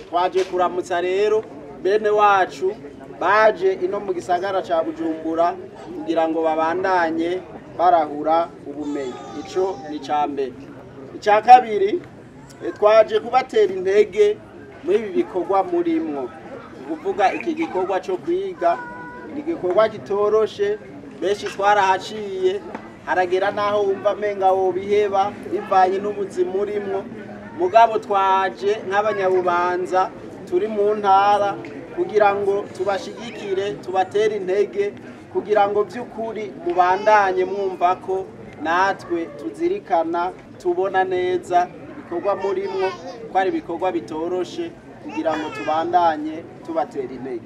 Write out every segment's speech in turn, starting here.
twaje kuramutsa rero bene wacu baje ino mu gisagara ca bujumbura kugira ngo babandanye barahura ubumenyi ico ni ica mbere icya kabiri eh, twaje kubatera intege muri ibi bikorwa murimwo ni ukuvuga iki gikorwa cyo kwiga ni igikorwa kitoroshe benshi twarahaciye haragera n'aho wumva amenga wobiheba bivanye n'ubuzima urimwo mugabo twaje nk'abanyabubanza turi mu ntara kugira ngo tubashigikire tubatere intege kugira ngo by'ukuri mubandanye mwumva ko natwe tuzirikana tubona neza ibikorwa murimwo ko ari ibikorwa bitoroshe kugira ngo tubandanye tubatera intege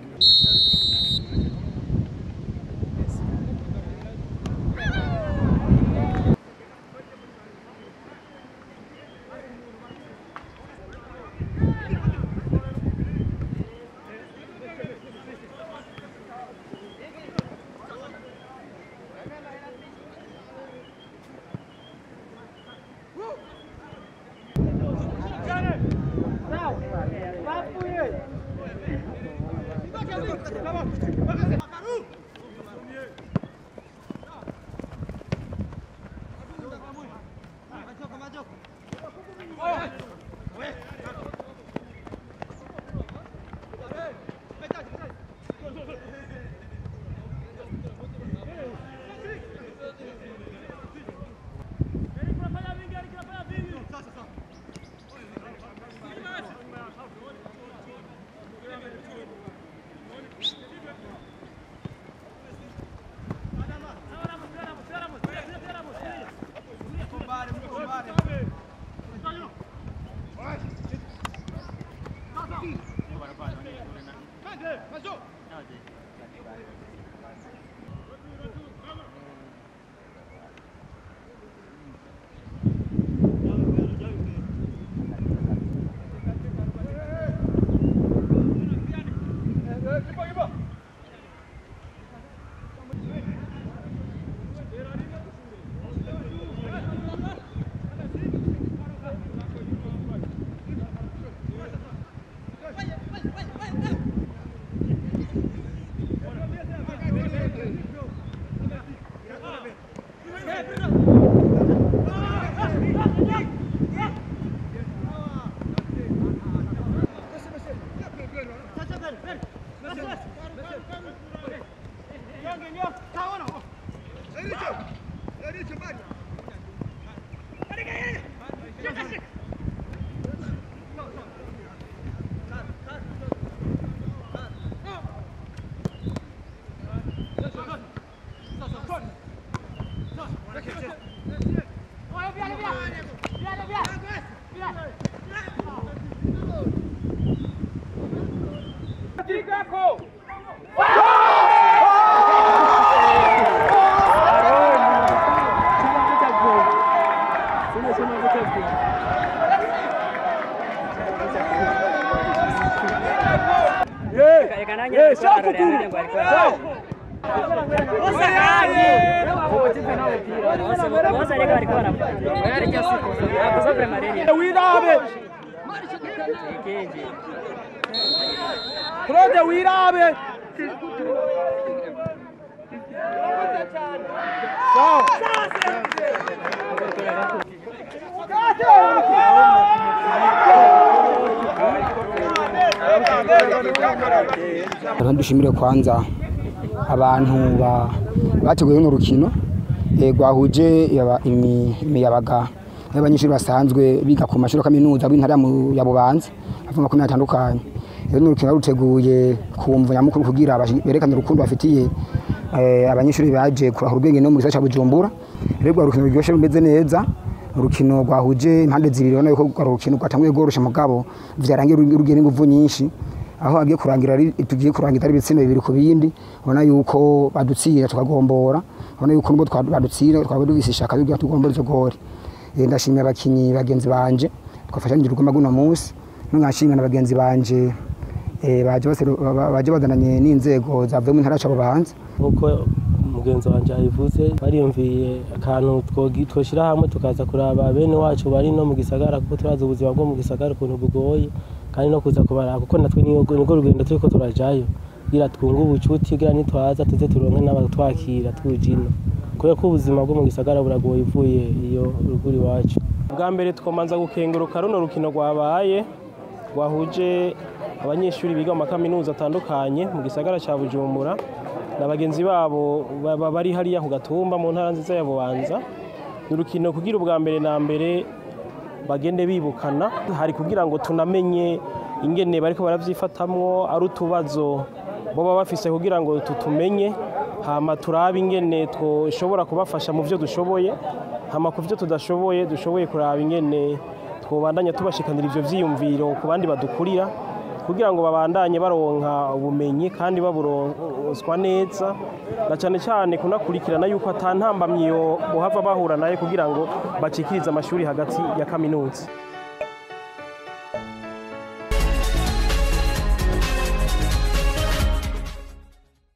wirabe claude wirabe Reka dushimire kwanza abantu ba- bateguye runo rukino eh, rwahuje yaba- imi- imiyabaga y'abanyeshuri basanzwe biga ku mashuri ya kaminuza b'intara ya Mu- ya Bubanza bava mu makomine atandukanye rero runo rukino ruteguye ku mvo nyamukuru kugira bashi- berekane urukundo bafitiye eh, abanyeshuri baje kurahura ubwenge no mu gisagara ca Bujumbura rero rwa rukino ruryoshye rumeze neza urukino rwahuje impande zibiri ubona yuko rwa rukino rwatanguye rworosha mugabo vyarangiye rugiye n'inguvu nyinshi aho agiye kurangira ari tugiye kurangira ari ibitsina bibiri ku bindi ubona yuko badutsira tukagombora ubona yuko nubwo twa- badutsira twaba dufise ishaka yuko tugombora izo gori Eh, ndashimira abakinyi bagenzi banje twafashanyije urugamba guno munsi nkashimira na bagenzi banje eh, baje baseru- ba- baje bazananye n'inzego zavuye mu ntara cabo bahanze nk'uko mugenzi wanjye yabivuze bariyumviye akantu twogi- twoshyira hamwe tukaza kuraba bene wacu bari no mu gisagara kuko turazi ubuzima bwo mu gisagara ukuntu bugoye kandi no kuza kubaraba kuko natwe nirwo nirwo rugendo turiko turajayo kugira twunge ubucuti kugira nitwaza tuze turonke n'abatwakira tuje ino kubera ko ubuzima bwo mu gisagara buragoye uvuye iyo ruguru iwacu bwa mbere twomanza gukenguruka runo rukino rwabaye rwahuje abanyeshuri biga mu makaminuza atandukanye mu gisagara cya bujumbura na bagenzi babo baba bari hariya ku gatumba mu ntara nziza ya bubanza ni urukino kugira ubwa mbere na mbere bagende bibukana hari kugira ngo tunamenye ingene bariko baravyifatamwo ari utubazo boba bafise kugira ngo tutumenye hama turabe ingene twoshobora kubafasha mu vyo dushoboye hama ku vyo tudashoboye dushoboye kuraba ingene twobandanya tubashikanira ivyo vyiyumviro ku bandi badukurira kugira ngo babandanye baronka ubumenyi kandi baburonswa neza na cyane cyane kunakurikirana yuko ata ntambamyi yo bohava bahura nayo kugira ngo bacikirize amashuri hagati ya kaminuza